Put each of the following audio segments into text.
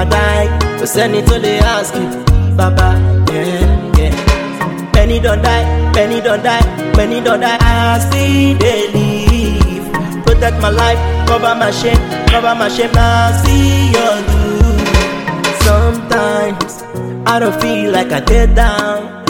I die, go send it to the ask you, Baba, yeah, yeah. Many don't die, many don't die, many don't die. I still they live. Protect my life, cover my shame, cover my shame. I see your do. Sometimes I don't feel like I did down.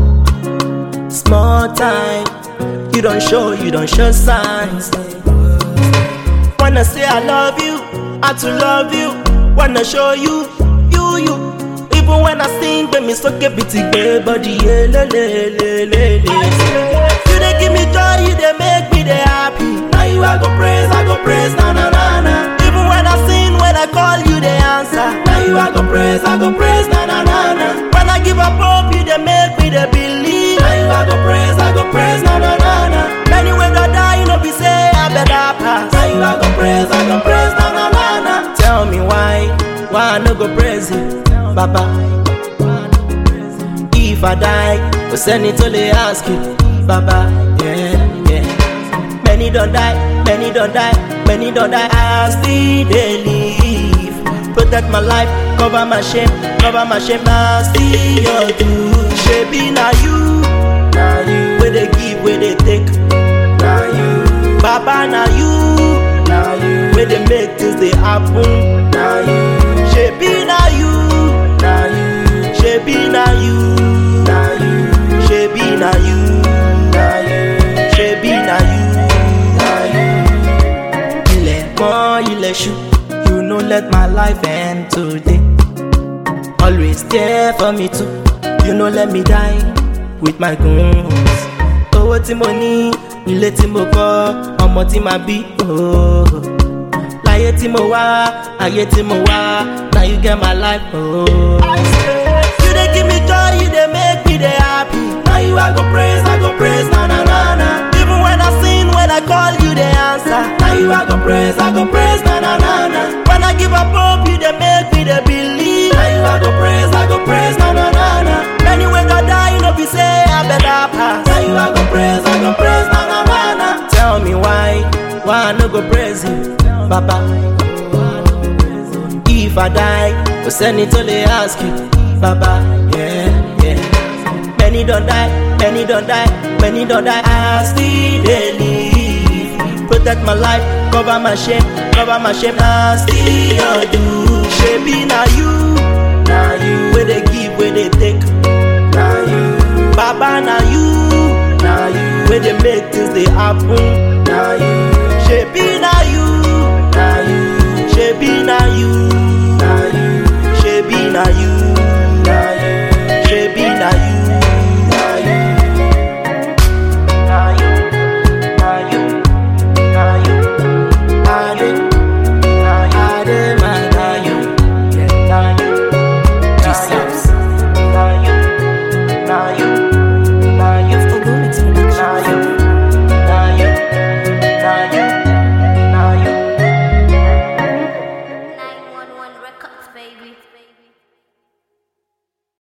Small time, you don't show, you don't show signs. Wanna say I love you, I to love you. Wanna show you, you, you. Even when I sing, when me so get bitty gay body, yeah, le, le, le, le, le. You dey give me joy, you dey make me dey happy. Now you I go praise, I go praise, na na na na. Even when I sing, when I call you, dey answer. Now you I go praise, I go praise, na na na na. When I give up hope, you dey make me dey believe. Now you I go praise, I go praise, na na na na. Many when I die, you know be say I better pass. Now you I go praise, I go praise, na na na na. Tell me why, why I no go praise you, Baba. If I die, go send it to the ask you, Baba. Yeah, yeah. Many don't die, many don't die, many don't die. I still they live. Protect my life, cover my shame, cover my shame. I still your do. Shebi na you, na you. Where they give, where they take, na you. Baba na you, na you. Where they make things they happen, na you. Shebi na you, na you. Shebi na you, na you. Shebi na you, na you. Shebi na you, na you. Ilẹ̀ mọ́ ilẹ̀ ṣú, you no let my life end today. Always there for me too, you no let me die with my goons. Owó tí mo ní, ilé tí mo kọ́, ọmọ tí màá bí. Oh. Láyé tí mo wá, ayé tí mo wá, now you get my life. Oh. You dey give me joy, you dey make me dey happy. Now you I go praise, I go praise, na na na na. Even when I sin, when I call you, dey answer. Now you I go praise, I go praise, na na na na. When I give up hope, you dey make me dey believe. Now you I go praise, I go praise, na na na na. Many when I die, you know be say I better pass. Now you I go praise, I go praise, na na na na. Tell me why, why I no go praise you, Baba. If I die, go send it to the ask you, Baba. Yeah, yeah. Many don't die, many don't die, many don't die. I still they live. Protect my life, cover my shame, cover my shame. I still your do. Shebi na you, na you. Where they